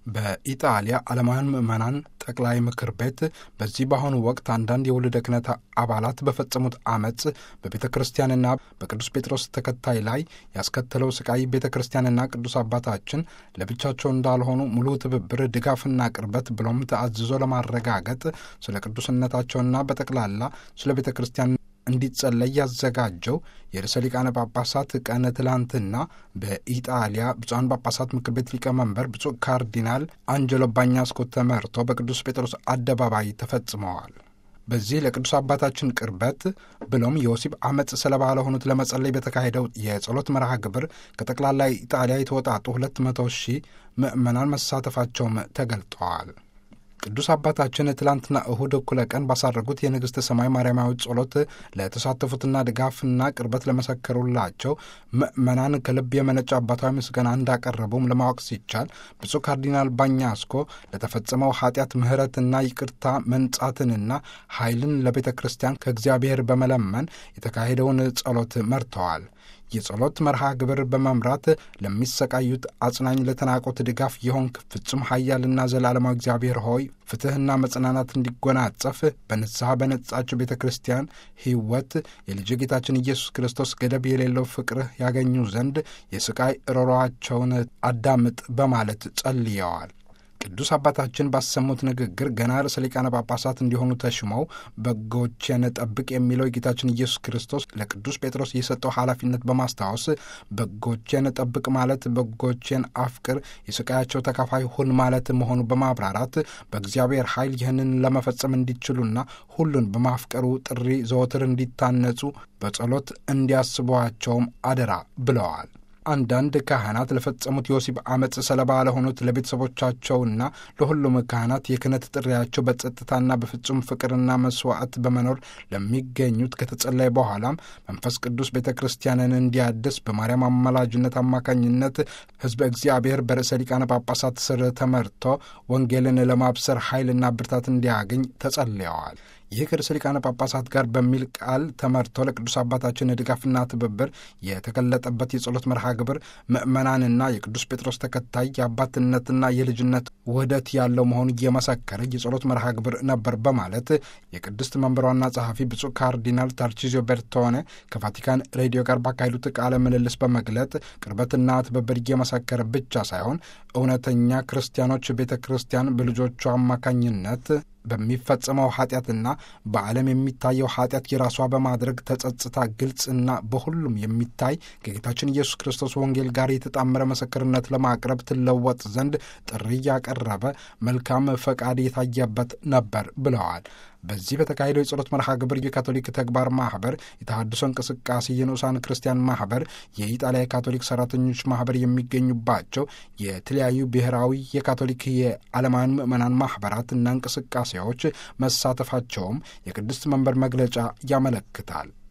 በኢጣሊያ ዓለማውያን ምዕመናን ጠቅላይ ምክር ቤት በዚህ በአሁኑ ወቅት አንዳንድ የውልደ ክህነት አባላት በፈጸሙት አመፅ በቤተ ክርስቲያንና በቅዱስ ጴጥሮስ ተከታይ ላይ ያስከተለው ስቃይ ቤተ ክርስቲያንና ቅዱስ አባታችን ለብቻቸው እንዳልሆኑ ሙሉ ትብብር፣ ድጋፍና ቅርበት ብሎም ተአዝዞ ለማረጋገጥ ስለ ቅዱስነታቸውና በጠቅላላ ስለ ቤተ ክርስቲያን እንዲጸለይ ያዘጋጀው የርዕሰ ሊቃነ ጳጳሳት ቀን ትላንትና በኢጣሊያ ብፁዓን ጳጳሳት ምክር ቤት ሊቀመንበር ብፁዕ ካርዲናል አንጀሎ ባኛስኮ ተመርቶ በቅዱስ ጴጥሮስ አደባባይ ተፈጽመዋል። በዚህ ለቅዱስ አባታችን ቅርበት ብሎም የወሲብ አመፅ ሰለባ ለሆኑት ለመጸለይ በተካሄደው የጸሎት መርሃ ግብር ከጠቅላላ ኢጣሊያ የተወጣጡ ሁለት መቶ ሺህ ምዕመናን መሳተፋቸውም ተገልጠዋል። ቅዱስ አባታችን ትላንትና እሁድ እኩለ ቀን ባሳረጉት የንግሥተ ሰማይ ማርያማዊ ጸሎት ለተሳተፉትና ድጋፍና ቅርበት ለመሰከሩላቸው ምዕመናን ከልብ የመነጨ አባታዊ ምስጋና እንዳቀረቡም ለማወቅ ሲቻል ብፁዕ ካርዲናል ባኛስኮ ለተፈጸመው ኃጢአት ምሕረትና ይቅርታ መንጻትንና ኃይልን ለቤተ ክርስቲያን ከእግዚአብሔር በመለመን የተካሄደውን ጸሎት መርተዋል። የጸሎት መርሃ ግብር በመምራት ለሚሰቃዩት አጽናኝ፣ ለተናቆት ድጋፍ የሆንክ ፍጹም ኃያልና ዘላለማዊ እግዚአብሔር ሆይ ፍትሕና መጽናናት እንዲጎናጸፍ በንስሐ በነጻችው ቤተ ክርስቲያን ሕይወት የልጅ ጌታችን ኢየሱስ ክርስቶስ ገደብ የሌለው ፍቅርህ ያገኙ ዘንድ የስቃይ ሮሯቸውን አዳምጥ በማለት ጸልየዋል። ቅዱስ አባታችን ባሰሙት ንግግር ገና ርዕሰ ሊቃነ ጳጳሳት እንዲሆኑ ተሽመው በጎቼን ጠብቅ የሚለው የጌታችን ኢየሱስ ክርስቶስ ለቅዱስ ጴጥሮስ የሰጠው ኃላፊነት በማስታወስ በጎቼን ጠብቅ ማለት በጎቼን አፍቅር፣ የስቃያቸው ተካፋይ ሁን ማለት መሆኑ በማብራራት በእግዚአብሔር ኃይል ይህንን ለመፈጸም እንዲችሉና ሁሉን በማፍቀሩ ጥሪ ዘወትር እንዲታነጹ በጸሎት እንዲያስቧቸውም አደራ ብለዋል። አንዳንድ ካህናት ለፈጸሙት የወሲብ አመፅ ሰለባ ለሆኑት ለቤተሰቦቻቸውና ለሁሉም ካህናት የክህነት ጥሪያቸው በጸጥታና በፍጹም ፍቅርና መስዋዕት በመኖር ለሚገኙት ከተጸለየ በኋላም መንፈስ ቅዱስ ቤተ ክርስቲያንን እንዲያድስ በማርያም አማላጅነት አማካኝነት ሕዝበ እግዚአብሔር በርዕሰ ሊቃነ ጳጳሳት ስር ተመርቶ ወንጌልን ለማብሰር ኃይልና ብርታት እንዲያገኝ ተጸልየዋል። ይህ ከርዕሰ ሊቃነ ጳጳሳት ጋር በሚል ቃል ተመርቶ ለቅዱስ አባታችን ድጋፍና ትብብር የተገለጠበት የጸሎት መርሃ ግብር ምዕመናንና የቅዱስ ጴጥሮስ ተከታይ የአባትነትና የልጅነት ውህደት ያለው መሆኑ እየመሰከረ የጸሎት መርሃ ግብር ነበር በማለት የቅድስት መንበሯና ጸሐፊ ብፁዕ ካርዲናል ታርቺዚዮ ቤርቶኔ ከቫቲካን ሬዲዮ ጋር ባካሄዱት ቃለ ምልልስ በመግለጥ ቅርበትና ትብብር እየመሰከረ ብቻ ሳይሆን እውነተኛ ክርስቲያኖች ቤተ ክርስቲያን በልጆቿ አማካኝነት በሚፈጸመው ኃጢአትና በዓለም የሚታየው ኃጢአት የራሷ በማድረግ ተጸጽታ ግልጽና በሁሉም የሚታይ ከጌታችን ኢየሱስ ክርስቶስ ወንጌል ጋር የተጣመረ ምስክርነት ለማቅረብ ትለወጥ ዘንድ ጥሪ ያቀረበ መልካም ፈቃድ የታየበት ነበር ብለዋል። በዚህ በተካሄደው የጸሎት መርሃ ግብር የካቶሊክ ተግባር ማህበር፣ የተሃድሶ እንቅስቃሴ፣ የንዑሳን ክርስቲያን ማህበር፣ የኢጣሊያ የካቶሊክ ሰራተኞች ማህበር የሚገኙባቸው የተለያዩ ብሔራዊ የካቶሊክ የዓለማውያን ምዕመናን ማህበራት እና እንቅስቃሴዎች መሳተፋቸውም የቅድስት መንበር መግለጫ ያመለክታል።